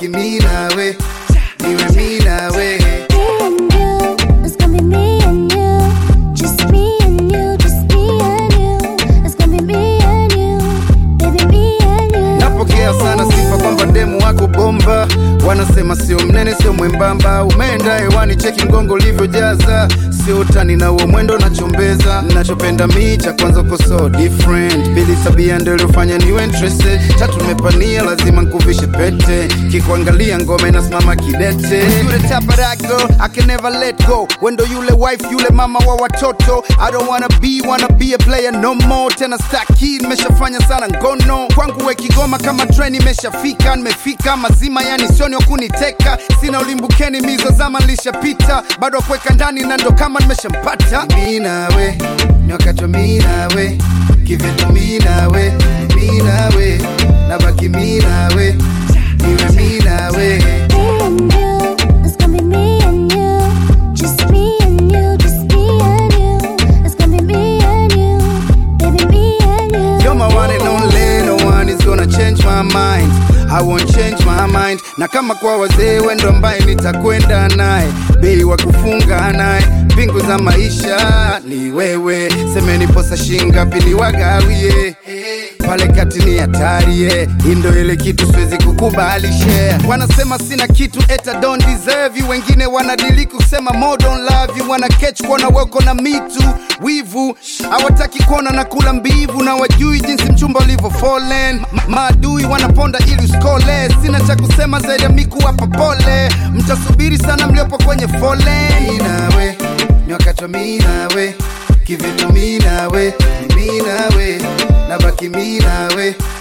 nabaki mi nawe niwe mi nawe Me and you, it's gonna be me and you. Just me and you, just me and you. It's gonna be me and you, baby, me and you. napokea sana sifa kwamba demu wako bomba wanasema sio mnene sio mwembamba umeenda hewani cheki mgongo ulivyojaza sio utani na uo mwendo nachombeza nachopenda mi cha kwanza uko so different pili tabia ndio iliyofanya niwe interested tatu nimepania lazima nkuvishe pete kikuangalia ngome nasimama kidete yule type of that girl I can never let go wendo yule wife yule mama wa watoto I don't wanna be wanna be a player no more tena staki nimeshafanya sana ngono kwangu we kigoma kama train imeshafika nimefika mazima yani sioni wa kuniteka sina ulimbukeni mizo zama nilishapita bado kuweka ndani na ndo kama nimeshampata mi nawe ni wakati wa mi nawe kivitu mi nawe mi nawe nabaki mi nawe niwe mi nawe Me and you, it's gonna be me and you. Just me and you, just me and you. It's gonna be me and you, baby, me and you. You're my one and only, no one is gonna change my mind. I won't change my mind. Na kama kwa wazee wendo ambaye nitakwenda naye, bei wa kufunga naye, mbingu za maisha ni wewe. Semeni posa shingapi ni wagawie pale kati ni hatari yeah. Hii ndo ile kitu siwezi kukubali share. Wanasema sina kitu eta don't deserve you, wengine wanadiliki kusema more don't love you, wana catch kuona weko na mitu wivu, hawataki kuona na kula mbivu, na wajui jinsi mchumba ulivyo fallen. Ma- Maadui wanaponda ili uskole, sina cha kusema zaidi ya miku hapa pole, mtasubiri sana mliopo kwenye foleni. Nawe ni wakati wa mi nawe kivitu mi nawe ni mi nawe nabaki mi nawe